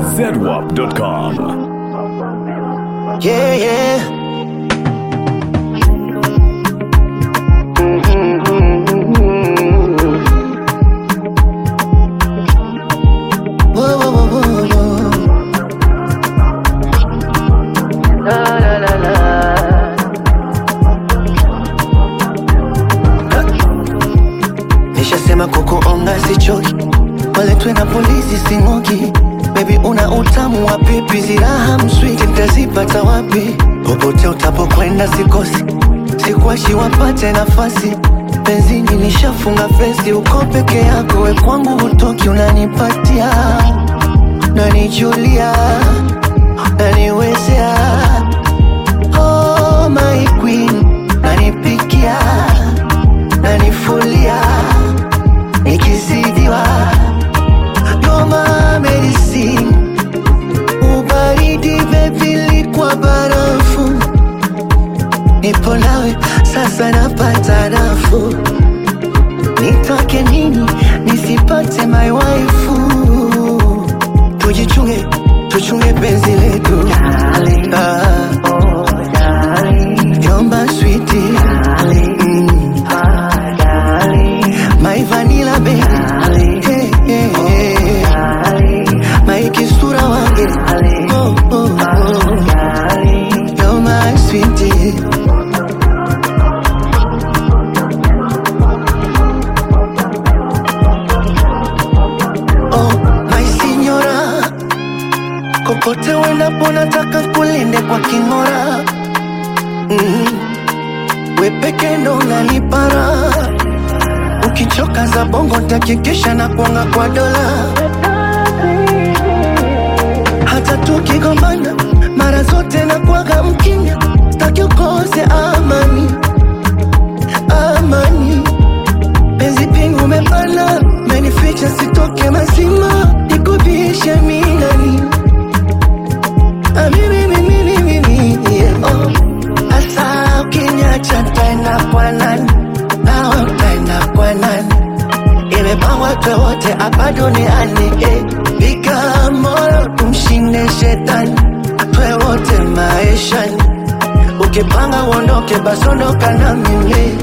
zedwap.com. Yeah, yeah. Whoa, whoa, whoa, whoa, whoa. La, la, la, la. Nishasema kukuonga sichoki, waletwe na polisi sing'oki. Baby una utamu wa pipi, ziraha mswiti nitazipata wapi? Popote utapokwenda sikosi, sikuachi wapate nafasi. Benzini nishafunga fesi, uko peke yako, we kwangu hutoki, unanipatia nanijulia, naniwezea oh, my queen, nanipikia, nanifulia, nikizidiwa Noma medicine Ubaridi baby likwa barafu Nipo nawe sasa napata nafuu Nitoke nini nisipate my waifu Tujichunge, tuchunge penzi letu ah. Yomba sweetie mm. My vanilla baby hey, hey, hey. My kisura wange oh, oh, oh. You're my sweetie Oh, my signora Kokote uendapo nataka kulinde kwa king'ora mm. We peke ndo unanipara Ukichoka za bongo ntakikisha na kuanga kwa dola Hata tukigombana mara zote na kuaga mkinya Staki ukose amani Amani Penzi pingu umepana Menificha sitoke mazima Nikubishe minani Ah, mimi, mimi, mimi, mimi, yeah, oh. Asa ukiniacha tena kwa nani nawe utaenda kwa nani imepangwa wote hapa duniani eh. piga moyo tumshinde shetani twe wote maishani ukipanga uondoke basi ondoka na mimi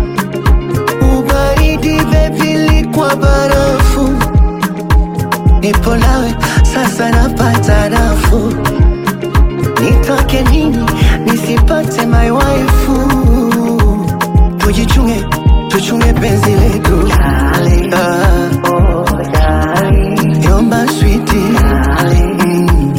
ubaridi bebi likwa barafu nipo nawe sasa napata nafuu nitoke nini nisipate my waifu tujichunge tuchunge penzi letu ah. yomba switi mm.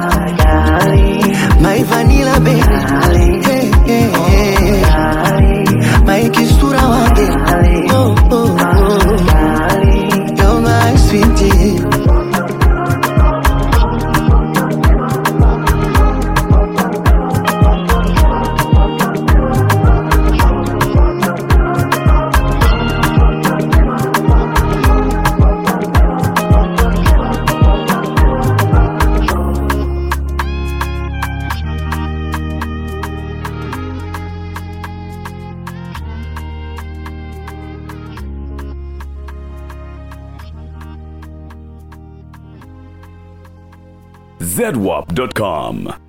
my vanilla baby hey, hey, hey. my kisura wange oh, oh, oh. You're my sweetie zedwap.com.